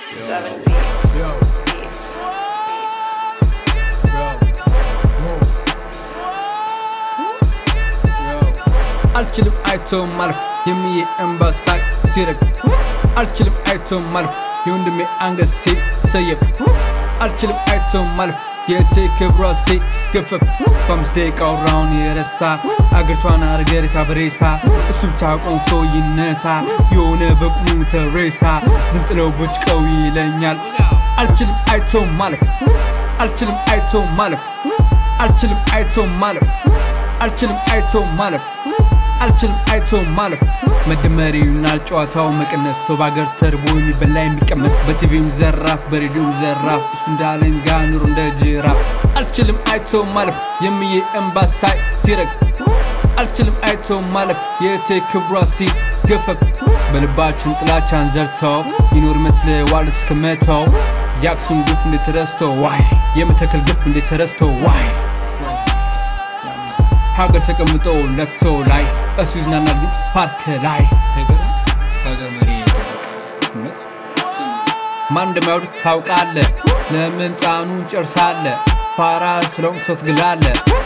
Seven beats. Yo, Beats. yo, yo. አልችልም አይቶ ማለፍ የሚዬ እንባ ሳቅ ሲረግፍ አልችልም አይቶ ማለፍ የወንድሜ አንገት ሲሰየፍ አልችልም አይቶ ማለፍ የቴ ክብሯ ሲገፈፍ በአምስት ደቂቃ አውራውን የረሳ አገሪቷን አርገ ሬሳ በሬሳ እሱ ብቻ ቆንፍቶ ይነሳ የሆነ በቁሙ ተሬሳ ዝንጥለው በጭቀው ይለኛል አልችልም አይቶ ማለፍ አልችልም አይቶ ማለፍ አልችልም አይቶ ማለፍ አልችልም አይቶ ማለፍ አልችልም አይቶ ማለፍ መደመር ይሆናል ጨዋታው መቀነስ ሰው በአገር ተርቦ የሚበላ የሚቀመስ በቲቪም ዘራፍ በሬዲዮም ዘራፍ እሱ እንዳለን ጋ ኑሮ እንደ ጅራፍ አልችልም አይቶ ማለፍ የሚዬ እንባ ሳይ ሲረግፍ አልችልም አይቶ ማለፍ የእቴ ክብሯ ሲገፈፍ በልባችን ጥላቻን ዘርተው ይኖር ይመስለዋል እስከ መተው የአክሱም ግፍ እንዴት ተረስቶ ዋይ የመተከል ግፍ እንዴት ተረስቶ ዋይ ሀገር ተቀምጦ ለቅሶ ላይ እሱ ይዝናናል ግን ፓርክ ላይ ሀገር መሪ እውነት ማን እንደማይወድ ታውቃለ ለምን ጻኑን ጨርሳለ ፓራ ስለውም ሰው ትግላለ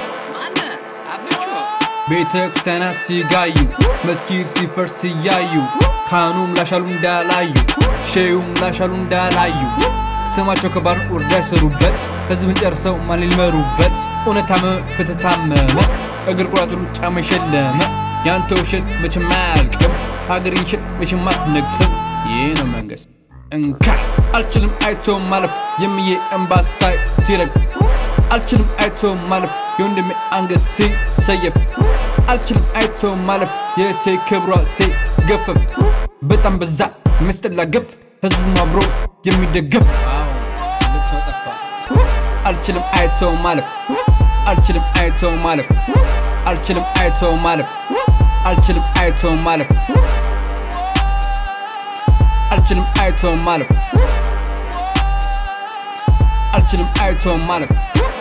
ቤተ ክርስቲያናት ሲጋዩ መስጊድ ሲፈርስ ሲያዩ ካህኑም ላሻሉ እንዳላዩ ሼዩም ላሻሉ እንዳላዩ ስማቸው ከባድ ውርዳ ይሰሩበት ህዝብን ጨርሰው ማን ሊመሩበት እውነት ታመመ ፍትህ ታመመ እግር ቁራጩን ጫማ የሸለመ ያንተ ውሸት መቼም አያልቅም ሀገር ይሸጥ መቼም አትነግስም ይህ ነው መንግስት እንካ አልችልም አይቶ ማለፍ የሚዬ እንባ ሳይ ሲረግፍ አልችልም አይቶ ማለፍ የወንድሜ አንገት ሲሰየፍ አልችልም አይቶ ማለፍ የእቴ ክብሯ ሲገፈፍ በጣም በዛ የሚያስጠላ ግፍ ህዝቡም አብሮ የሚደገፍ ትልቅ ሰው ጠፋ አልችልም አይቶ ማለፍ አልችልም አይቶ ማለፍ አልችልም አይቶ ማለፍ አልችልም አይቶ ማለፍ አልችልም አይቶ ማለፍ አልችልም አይቶ ማለፍ